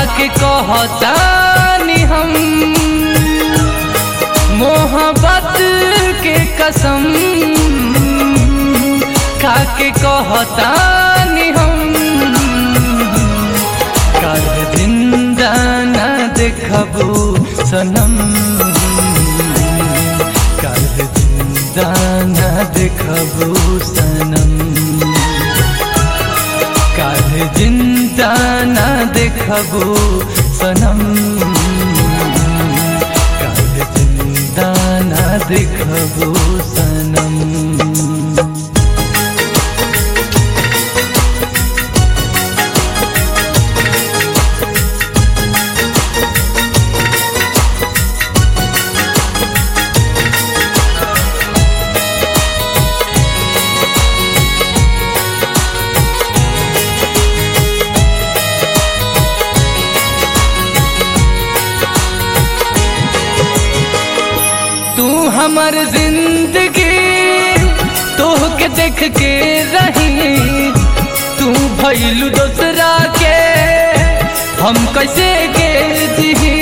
खाके कहतानी हम मोहब्बत के कसम खाके कहतानी हम काल जिंदा न देखबू सनम काल जिंदा न देखबू सनम काल जिंदा न देखबू सनम काल जिंदा न देखबू सनम तू हमर जिंदगी तोह के देख के रही तू भैलू दोसरा के हम कैसे के जी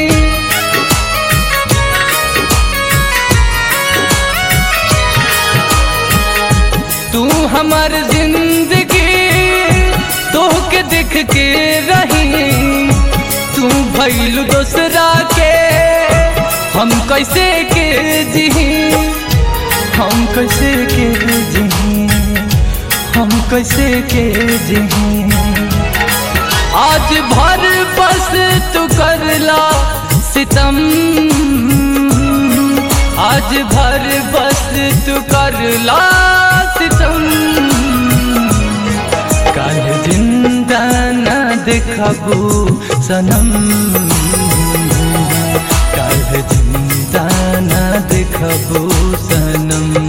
तू हमर जिंदगी तोह के देख के रही तू भैलू दोसरा के हम कैसे के जी हम कैसे के जी हम कैसे के जी आज भर बस तू करला सितम आज भर बस तू करला सितम काल जिंदा न देखबू सनम काल जिंदा न देखबू सनम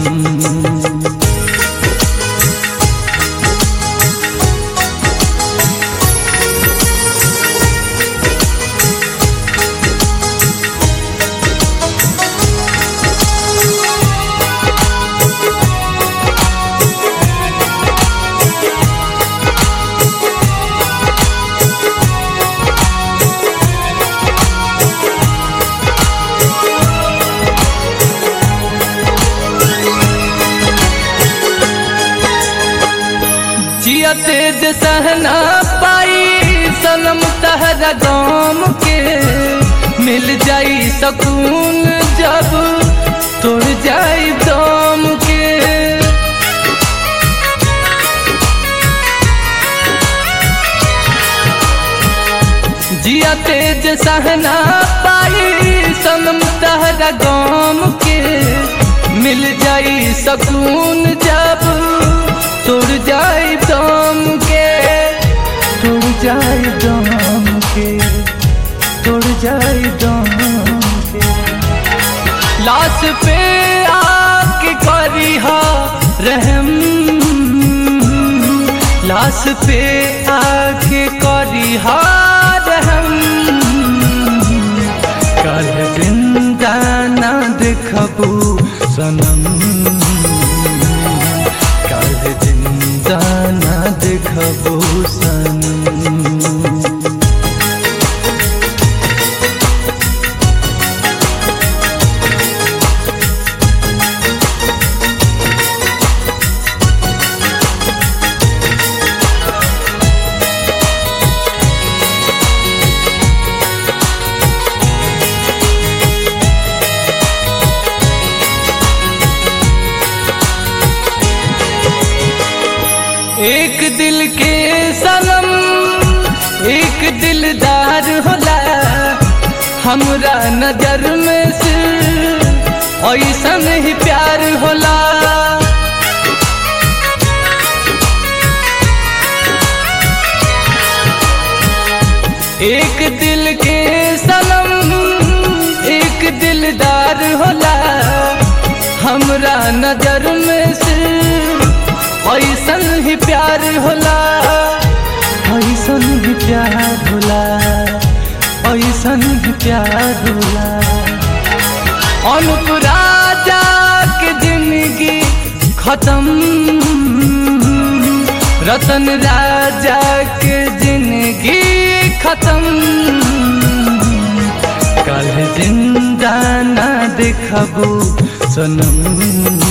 जिया तेज सहना पाई सनम तहरा गाम के मिल जाई सकून जब तोड़ जाई दम के जिया तेज सहना पाई सनम तहरा गाम के मिल जाई सकून जब तोड़ जाए दम के तोड़ जाए दम के तोड़ जाए दम के लाश पे आके करी हा रहम लाश पे आके करी हा रहम कल जिंदा ना देखबू सनम काल जिंदा ना देखबू सनम एक दिल के सनम एक दिलदार होला हमरा नजर में से ऐसन ही प्यार होला एक दिल के सनम एक दिलदार होला हमरा नजर में से ऐसन ही प्यार होला ऐसन ही प्यार होला ऐसन ही प्यार होला अनुप राजा के जिंदगी खत्म रतन राजा के जिंदगी खत्म जिंदा ना देखबू सनम